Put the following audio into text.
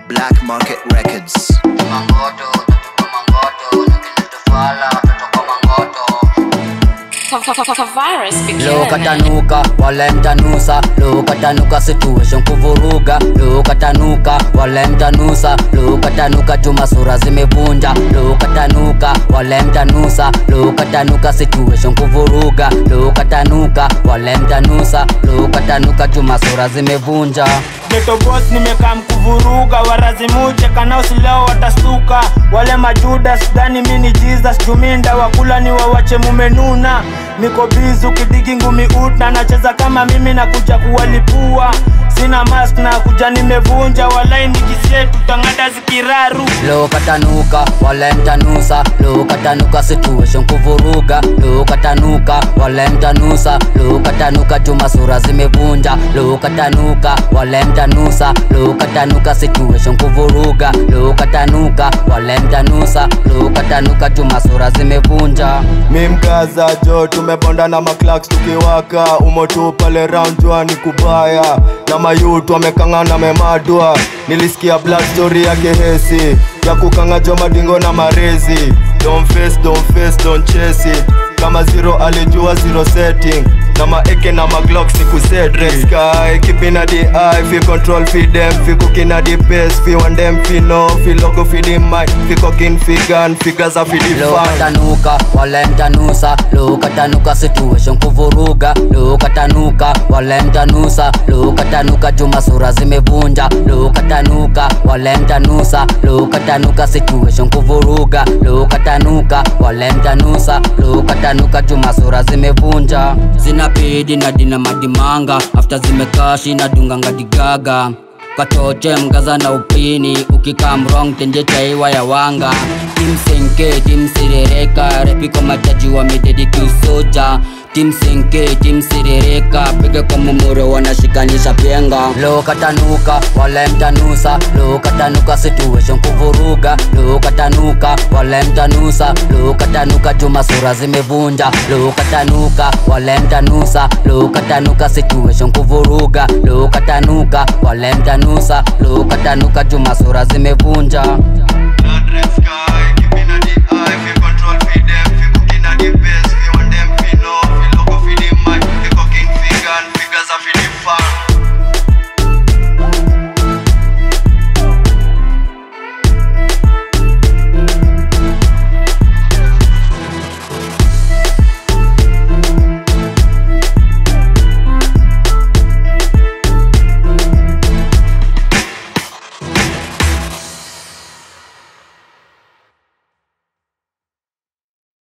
Black Market Records. Mangoto, tuko mangoto, nikileta fala, tutoka mangoto. Virus Leo beginning. katanuka wale mtanusa Leo katanuka situation kuvuruga Leo katanuka wale mtanusa Leo katanuka chuma sura zimevunja Leo katanuka wale mtanusa Leo katanuka situation kuvuruga Leo katanuka wale mtanusa Leo katanuka chuma sura zimevunja Geto boss nimekaa mkuvuruga warazimuje kanaosi leo watastuka wale majudas dhani mini jesus juminda wakula ni wawache mumenuna niko bizu kidigi ngumi uta nacheza kama mimi na kuja kuwalipua sina mask na kuja nimevunja walai nikisietu tangada zikiraru Leo katanuka wale mtanusa Leo katanuka situation kuvuruga Leo katanuka wale mtanusa Leo katanuka chuma sura zimevunja Leo katanuka wale mtanusa Leo katanuka situation kuvuruga Leo katanuka wale mtanusa Leo katanuka chuma sura zimevunja mi mkaza jo tumebonda na maclaks tukiwaka umotu pale round jua ni kubaya na mayutu wamekangana memadwa nilisikia black story yake hesi ya kukanga jo madingo na marezi don't face, don't face, don't chase it kama zero alijua zero setting na maeke na maglock ni kuset sky keeping at the eye fi control fi them fi cooking at the pace fi one them fi know fi logo fi the mic fi cooking fi gun fi gaza fi the Leo fan katanuka wale mtanusa Leo katanuka situation kuvuruga Leo katanuka wale mtanusa Leo katanuka chuma sura zimevunja Leo katanuka wale mtanusa Leo katanuka situation kuvuruga Leo katanuka wale mtanusa Leo katanuka chuma sura zimevunja Sina pedi na dina madimanga After zimekashi na dunganga digaga kachoche mgaza na upini ukikaa mrong tenje chaiwa ya wanga timsenke timsirereka repiko majaji wamededi kiusoja timsenke timsirereka piga kwa mumuro wanashikanisha penga leo katanuka wale mtanusa leo katanuka situation kuvuruga leo katanuka wale mtanusa leo katanuka chuma sura zimevunja leo katanuka wale mtanusa leo katanuka situation kuvuruga leo katanuka wale mtanusa leo katanuka chuma sura zimevunja